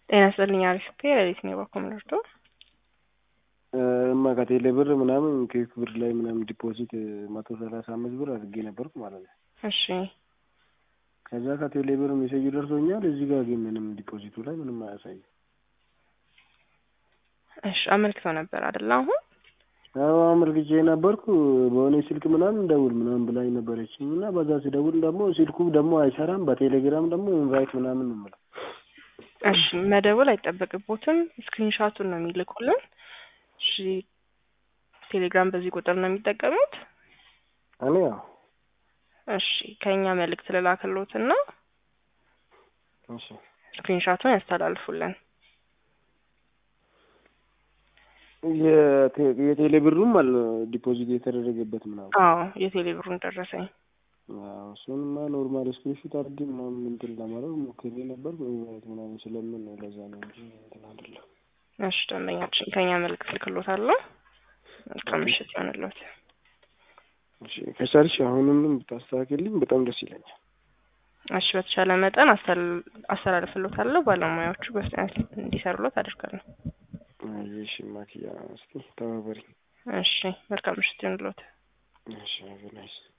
ጤና ይስጥልኝ አሪፍ ሌሊት ነው የባኮ ምንርዶ እማ ከቴሌ ብር ምናምን ኬክ ብር ላይ ምናምን ዲፖዚት መቶ ሰላሳ አምስት ብር አድርጌ ነበርኩ ማለት ነው። እሺ ከዛ ከቴሌ ብር ሜሴጅ ደርሶኛል። እዚህ ጋር ግን ምንም ዲፖዚቱ ላይ ምንም አያሳይም። እሺ አመልክተው ነበር አይደለ? አሁን አዎ አመልክቼ ነበርኩ። በሆነ ስልክ ምናምን ደውል ምናምን ብላኝ ነበረችኝ እና በዛ ሲደውል ደግሞ ስልኩ ደግሞ አይሰራም። በቴሌግራም ደግሞ ኢንቫይት ምናምን ነው የምለው። እሺ መደወል አይጠበቅቦትም። ስክሪንሻቱን ነው የሚልኩልን። እሺ ቴሌግራም በዚህ ቁጥር ነው የሚጠቀሙት? እኔ ያው እሺ ከኛ መልእክት ልላክሎትና እሺ ስክሪንሻቱን ያስተላልፉልን። የቴሌ ብሩም አለ ዲፖዚት የተደረገበት ምናምን። አዎ የቴሌ ብሩን ደረሰኝ። አዎ እሱንማ ኖርማል ስክሪንሾት አድርጌ ምናምን እንትን ለማድረግ ሞክሬ ነበር ኢንቫይት ምናምን ስለምን ነው ለዛ ነው እንጂ እንትን አይደለም። እሺ ደንበኛችን ከኛ መልእክት ልክሎታለሁ። መልካም ምሽት ይሆንልዎት። እሺ ከቻልሽ አሁንም ብታስተካክልኝ በጣም ደስ ይለኛል። እሺ በተቻለ መጠን አስተላልፍሎታለሁ። ባለሙያዎቹ በፍጥነት እንዲሰሩሎት አደርጋለሁ። እሺ ማኪያ እስኪ ተባበሪ። እሺ መልካም ምሽት ይሆንልዎት። እሺ ናይስ